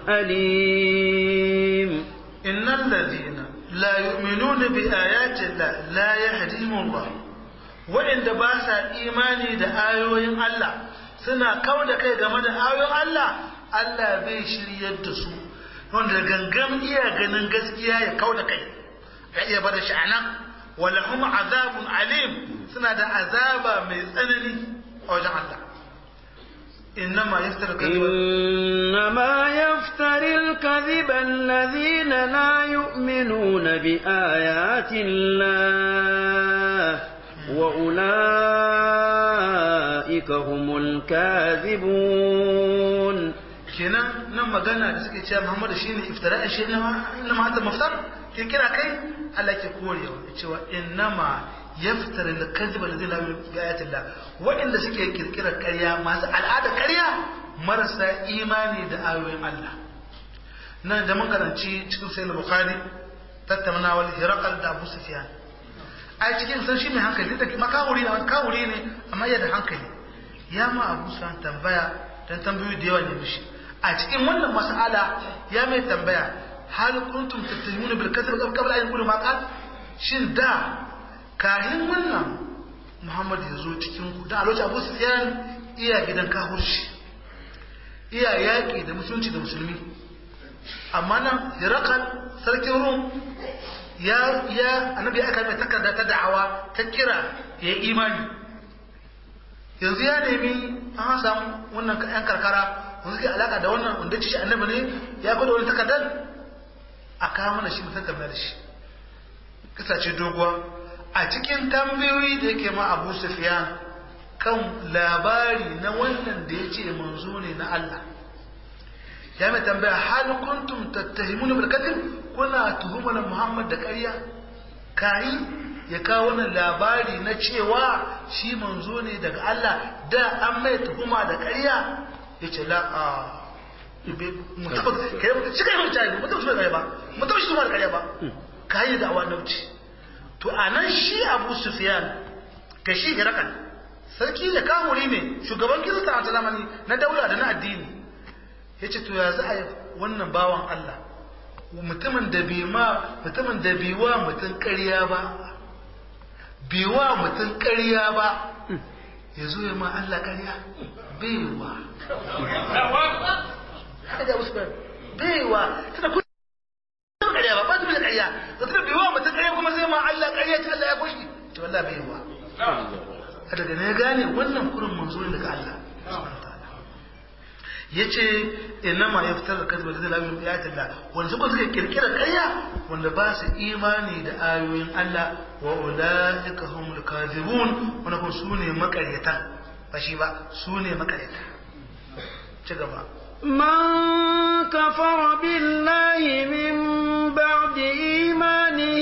أليم إن الذين لا يؤمنون بآيات الله لا يهديهم الله وإن دباسا إيماني دا آيوين الله سنة كون كي جمد آيوين الله الله بيشري يدسو wanda gangan iya ganin gaskiya ya kau da kai ya iya bada shi anan wala hum azabun alim suna da azaba mai tsanani a wajen Allah إنما يفتر الكذب إنما يفتر الكذب الذين لا يؤمنون بآيات الله وأولئك هم الكاذبون kenan nan magana da suke cewa Muhammadu shine iftira'i shi ne inna ma hada maftar ke kira kai Allah ke korewa cewa innama yaftara al-kadhib alladhi la yu'minu bi ayati Allah wa'inda suke kirkira ƙarya masu al'ada ƙarya marasa imani da ayoyin Allah nan da mun karanci cikin sayyid bukhari tattaunawar hirakal da abu sufyan ai cikin san shi mai hankali da makawuri ne makawuri ne amma yana da hankali ya ma abu sufyan tambaya dan tambayoyi da yawa ne mishi a cikin wannan mas'ala ya mai tambaya hal kuntum tattahimuna bil kasb qabla an yaqulu ma qal shin da kahin wannan muhammad ya zo cikin ku da a lokacin abu sufyan iya gidan kahurshi iya yaƙi da musulunci da musulmi amma nan hirakal sarkin rum ya ya annabi aka mai takarda ta da'awa ta kira ya yi imani yanzu ya nemi an samu wannan yan karkara wanda suke alaka da wannan wanda ci shi annabi ne ya gwada wani takardar a kawo mana shi mutum game da shi kasa ce doguwa a cikin tambayoyi da yake ma abu sufiyan kan labari na wannan da ya ce manzo ne na Allah ya mai tambaya hal kuntum tattahimuna bil kadhib kuna tuhumar Muhammad da ƙarya kai ya kawo wannan labari na cewa shi manzo ne daga Allah da an mai tuhuma da ƙarya yace la a mutum kai shi kai mun tayi mutum shi ba mutum shi da ƙarya ba kai da awanauci to anan shi Abu Sufyan ka shi Hirakan sarki da kamuri ne shugaban kirista a zamani na daula da na addini ya ce to ya za a yi wannan bawan Allah mutumin da bi ma mutumin da bi wa mutum ƙarya ba bi wa mutum ƙarya ba ya zo ya ma Allah ƙarya baiwa haka da wasu baiwa tana kuma ƙarya ba ba ta da ƙarya da tana bi wa mutum ƙarya kuma zai ma Allah ƙarya ta Allah ya kushi to Allah baiwa daga ne gane wannan kurin manzo ne daga Allah yace inama yaftar da kadba da lamin ayatin Allah wanda suka suka kirkira ƙarya wanda ba su imani da ayoyin Allah wa ulaika humul kadhibun wanda kun sune makaryata ba shi ba sune makaryata ci gaba من كفر بالله من بعد إيمانه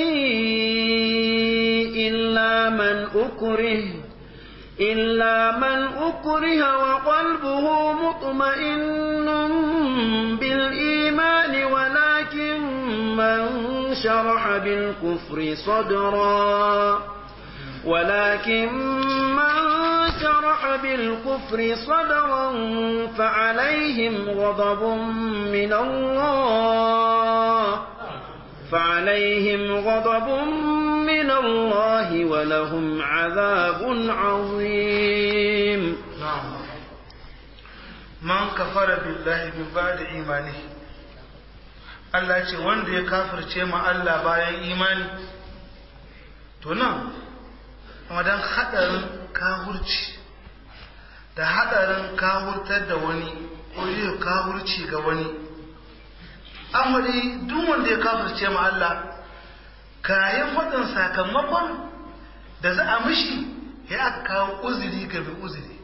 إلا من أكره إلا من أكره وقلبه مطمئن بالإيمان ولكن من شرح بالكفر صدرا ولكن من شرح بالكفر صدرا فعليهم غضب من الله فعليهم غضب من الله ولهم عذاب عظيم نعم من كفر بالله من بعد إيمانه Allah ce wanda ya kafirce ma Allah bayan imani to nan wadan hadarin kahurci da hadarin kahurtar da wani ko yin kahurci ga wani amuri duk wanda ya kafirce ma Allah kayan faɗin sakamakon da za a mishi ya aka kawo uzuri ga mai uzuri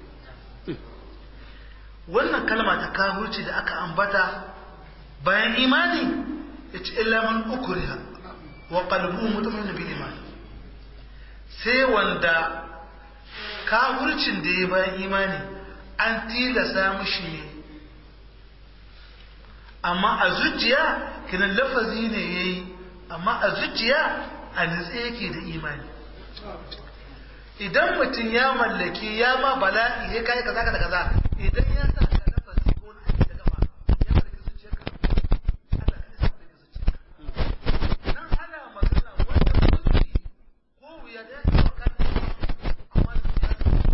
wannan kalma ta kahurci da aka ambata bayan imani ya ci ilaman ukuriha wa qalbuhu mutmainun bil iman sai wanda kahurcin da ya bayan imani an tilasa mishi ne amma a zuciya kinan lafazi ne yayi amma a zuciya a nutse yake da imani idan mutum ya mallaki ya ma bala'i ya kai kaza kaza kaza idan ya sa ka lafazi ko na aiki da gaba ya mallaki zuciyarka Allah ka isa mallaki zuciyarka nan ana magana wanda mulki ko wuya da ya ce wa kan amma da ya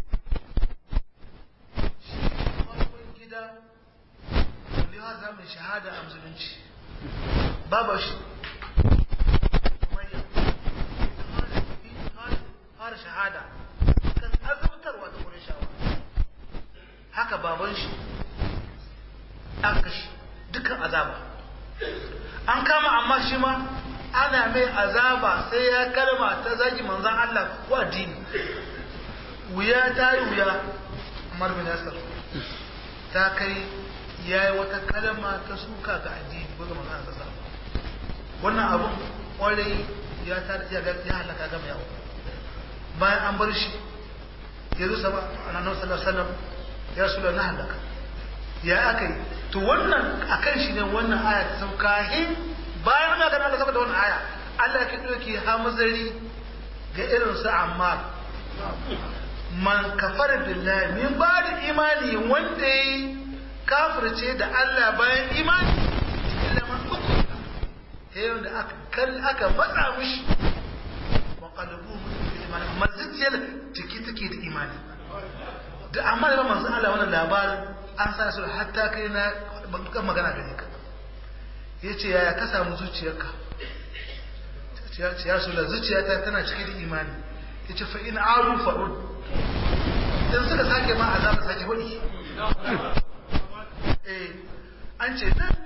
shi farkon gida wanda ya zama shahada a musulunci babu shi fara shahada kan azabtarwa ta wurin shawa haka baban shi an kashi dukkan azaba an kama amma shi ma ana mai azaba sai ya kalma ta zagi manzan Allah ko addini wuya ta yi wuya Umar bin Yasir ta kai ya yi wata kalma ta suka ga addini ko ga manzan Allah wannan abun kwarai ya ta ya halaka gama yawo bayan an bar shi ya rusa ba a nan sallallahu alaihi wasallam ya rasu na halaka ya aka yi to wannan akan shi ne wannan aya ta sauka hin bayan ana ganin Allah saboda wannan aya Allah ya doke hamzari ga irin su Ammar man kafara billahi min ba da imani wanda yi kafirce da Allah bayan imani illa man uku yayin da aka kal aka matsa mishi wa qalbu bil iman amma zuciyar ciki take da imani da amma da manzo Allah wannan labarin an sa su hatta kai na ban magana gare ka yace yaya ka samu zuciyarka ya su da zuciyata tana cike da imani yace fa in aru fa'ud in suka sake ma azaba sake wadi eh an ce nan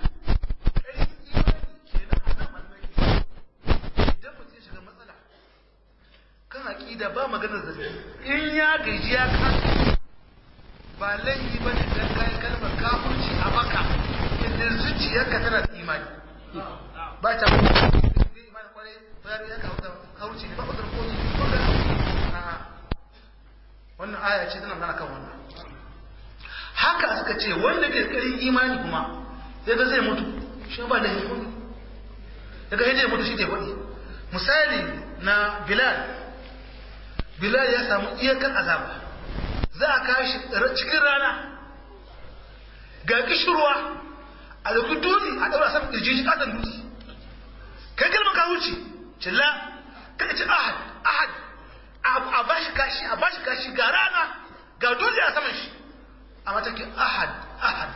kan aƙida ba maganar zargi in ya gaji ya kasa ba laifi ba ne don kayan kalmar kafurci a baka inda zuciyarka tana da imani ba ta imani kwarai bayar ya kawo kawurci ne ba ba zarko ne ko da wannan aya ce tana mana kan wannan haka suka ce wanda ke karin imani kuma ya ga zai mutu shi ba da hikuni ya ga zai mutu shi da wani misali na bilal bilal ya samu iyakar azaba za a kashi cikin rana ga kishirwa a da dutse a ɗaura saman ƙirji shi ƙasan dutse kai kalmar ka wuce cilla kai ce ahad ahad a ba shi kashi a ba shi kashi ga rana ga dutse a saman shi a matakin ahad ahad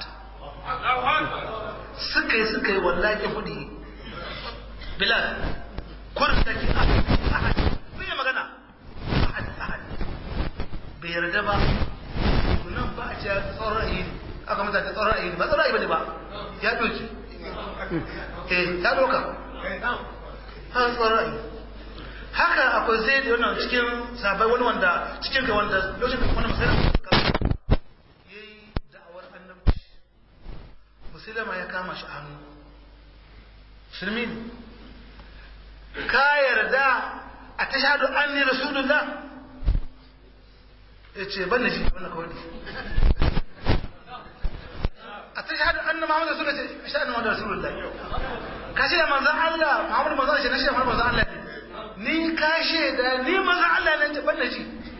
suka yi suka yi wallahi hudi bilal kurin da ke ahad ahad bai yi magana ahad ahad bai yarda ba nan ba a ce tsoron ra'ayi ne aka mata ta tsoron ra'ayi ne ba tsoron ra'ayi ba ne ba ya doki eh ya doka ha tsoron ra'ayi haka akwai zai da wannan cikin sabai wani wanda cikin ka wanda lokacin da wani musulman ya yi da'awar annabci musulma ya kama shi hannu shirmi ne ka yarda a ta shaɗu an ne rasulullah ya ce ban da shi wannan kawai a ta shaɗu an na muhammadu rasulullah ce shaɗu muhammadu rasulullah ka shi da manzan allah muhammadu manzan shi na shi da muhammadu manzan allah ne ni ka shaida ni manzan allah ne ban da shi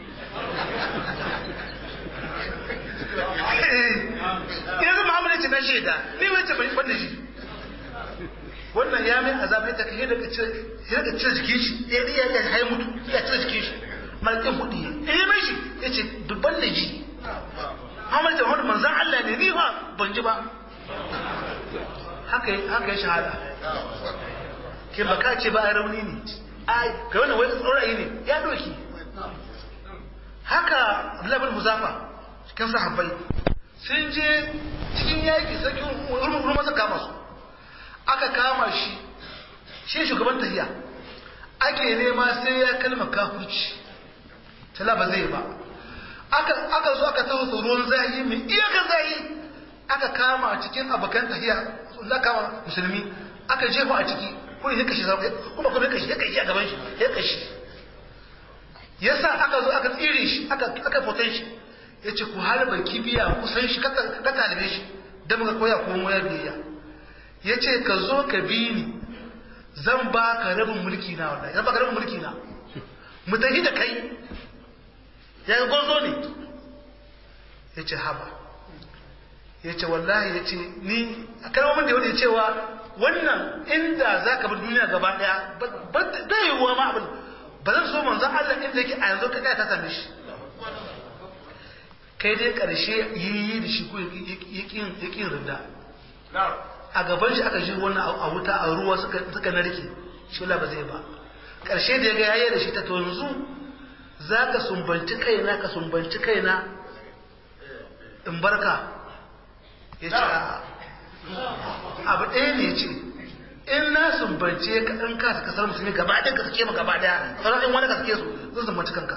yanzu muhammadu ce na shaida ni wai ce ban da shi wannan ya mai azaba ita ka yadda ka cire jikin shi ya ya ya hai mutu ya cire jikin shi malakin hudu ya yi mai shi ya ce dubban da ji Muhammad ta wani manzan Allah ne ni ba ban ji ba haka haka ya shahada ke baka ce ba a rauni ne ai kai wannan wai tsorayi ne ya doki haka Abdullahi bin Huzafa cikin sahabbai sun je cikin yaki sakin urmur masa kama su aka kama shi shi shugaban tahiya ake nema sai ya kalma kafurci tala ba zai ba aka aka zo aka taho ruwan zahi mai iyakar zahi aka kama cikin abokan tahiya za kama musulmi aka jefa a ciki kuma ya kashi kuma kuma ya kashi ya kashi a gaban shi ya kashi yasa aka zo aka tsire shi aka aka fotan shi yace ku harba kibiya kusan shi ka talibe shi dan muka koya ko mu biyayya ya ce ka zo ka bi ni zan ba ka rabin mulki na wallahi zan ba ka rabin mulki na mu tafi da kai ya yi gozo ne ya ce haba ya ce wallahi ya ce ni a kalmomin da yau da cewa wannan inda za ka bi duniya gaba daya ba yi wa ma abin ba zan so manzan Allah inda yake a yanzu ka ɗaya ta same shi kai dai ƙarshe yi da shi ko ya ƙin rinda a gaban shi aka ji wannan a wuta a ruwa suka narke shi ba zai ba ƙarshe da ya ga yayi da shi ta to yanzu za ka sumbanci kaina ka sumbanci kaina in barka ya ce abu ɗaya ne ce in na sumbance ka in ka suka sanar musulmi gaba ɗaya ka suke ma gaba ɗaya sauran in wani ka suke su zan sumbanci kanka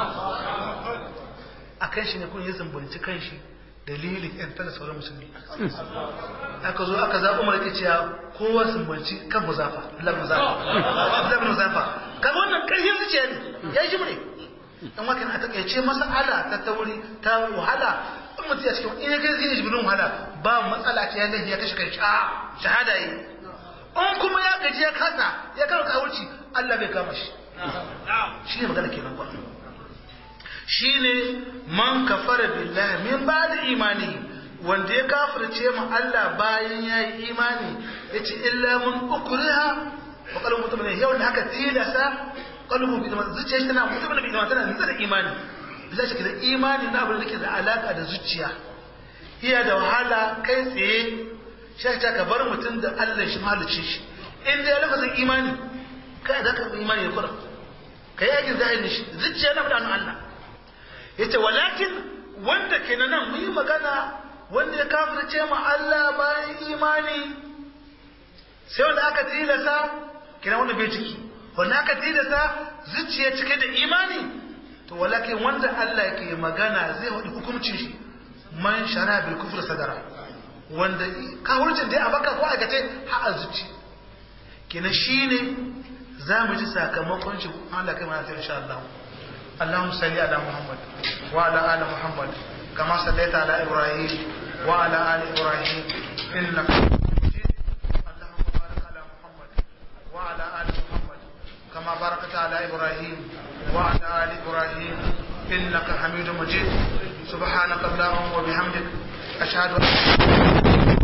a kan shi ne kun yi sumbanci kan shi dalilin yan tana sauran musulmi aka zo aka zaɓi umar ke cewa kowa sumbanci kan muzafa lar muzafa lar muzafa kaga wannan ƙarfin zuciya ne ya shi mure dan wakan a takaice masala ta tauri ta wahala mutum ya cikin in ya kai zai jibirin wahala ba matsala ce ya ya kashe kai a shahada yi in kuma ya gaji ya kasa ya kama kawurci Allah bai kama shi shi ne magana kenan ba shi ne man kafara billahi min ba da imani wanda ya kafirce mu Allah bayan ya yi imani ya ce illa mun ukuriha wa kalmu mutum ne yau da haka tilasa kalmu bi da zuciya shi tana mutum da bi da tana nutsa da imani bisa shi da imani na abin da ke da alaka da zuciya iya da wahala kai tsaye shi ta ka bar mutum da Allah shi mahalicci shi in da ya lafazin imani kai za ka bi imani ya kura kai yakin zahirin shi zuciya na faɗa Allah yace walakin wanda ke nan mu yi magana wanda ya kafirce ma Allah bayan imani sai wanda aka tilasa kina wanda bai ciki wanda aka tilasa zuciya cike da imani to walakin wanda Allah ke magana zai wadi hukuncin shi man shara bil kufr sadara wanda kafircin dai a baka ko aikace ha a zuci kina shine za mu ji sakamakon shi Allah kai mana insha Allah اللهم صل على محمد وعلى ال محمد كما صليت على ابراهيم وعلى ال ابراهيم انك اللهم بارك على محمد وعلى ال محمد كما باركت على ابراهيم وعلى ال ابراهيم انك حميد مجيد سبحانك اللهم وبحمدك اشهد ان